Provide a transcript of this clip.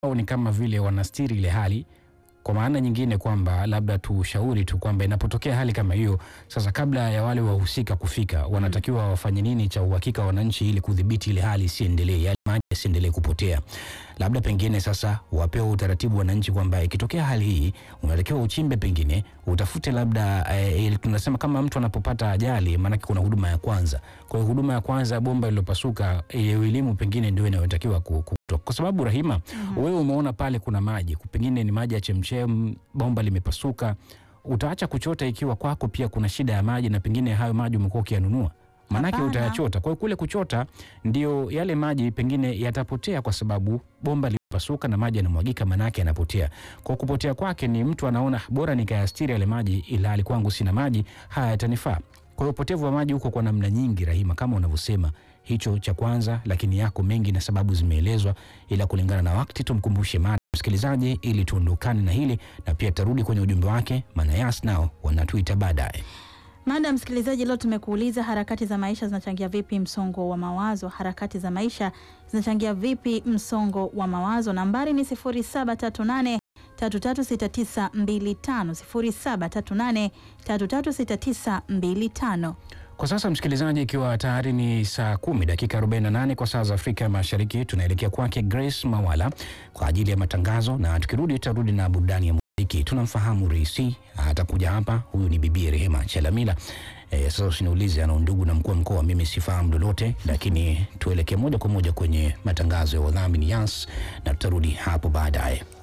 wao ni kama vile wanastiri ile hali kwa maana nyingine kwamba labda tushauri tu kwamba inapotokea hali kama hiyo, sasa kabla ya wale wahusika kufika, wanatakiwa wafanye nini cha uhakika wananchi, ili kudhibiti ile hali isiendelee, yale maji yasiendelee kupotea. Labda pengine sasa wapewe utaratibu wananchi kwamba ikitokea hali hii unatakiwa uchimbe, pengine utafute labda eh, ile tunasema kama mtu anapopata ajali, maanake kuna huduma ya kwanza. Kwa hiyo huduma ya kwanza, bomba lilopasuka, hiyo elimu pengine ndio inayotakiwa ku, ku, kwa sababu Rahima, wewe umeona pale kuna maji, pengine ni maji ya chemchem, bomba limepasuka, utaacha kuchota ikiwa kwako pia kuna shida ya maji na pengine hayo maji umekuwa ukiyanunua maanake Hapana. utayachota. Kwa hiyo kule kuchota ndio yale maji pengine yatapotea, kwa sababu bomba limepasuka na maji yanamwagika, maanake yanapotea. Kwa kupotea kwake ni mtu anaona bora nikayastiri yale maji, ila hali kwangu sina maji, haya yatanifaa. Kwa hiyo upotevu wa maji huko kwa namna nyingi, Rahima, kama unavyosema hicho cha kwanza, lakini yako mengi na sababu zimeelezwa, ila kulingana na wakati tumkumbushe mada msikilizaji, ili tuondokane na hili na pia tarudi kwenye ujumbe wake, maana Yas nao wanatuita baadaye. Mada msikilizaji, leo tumekuuliza harakati za maisha zinachangia vipi msongo wa mawazo? Harakati za maisha zinachangia vipi msongo wa mawazo? Nambari ni 0738 336925 0738 336925. Kwa sasa msikilizaji, ikiwa tayari ni saa kumi dakika 48 kwa saa za Afrika Mashariki, tunaelekea kwake Grace Mawala kwa ajili ya matangazo, na tukirudi tutarudi na burudani ya muziki. Tunamfahamu Reisi, atakuja hapa. Huyu ni bibi Rehema Chalamila. E, sasa usiniulize ana ndugu na mkuu wa mkoa, mimi sifahamu lolote, lakini tuelekee moja kwa moja kwenye matangazo ya wadhamini Yas, na tutarudi hapo baadaye.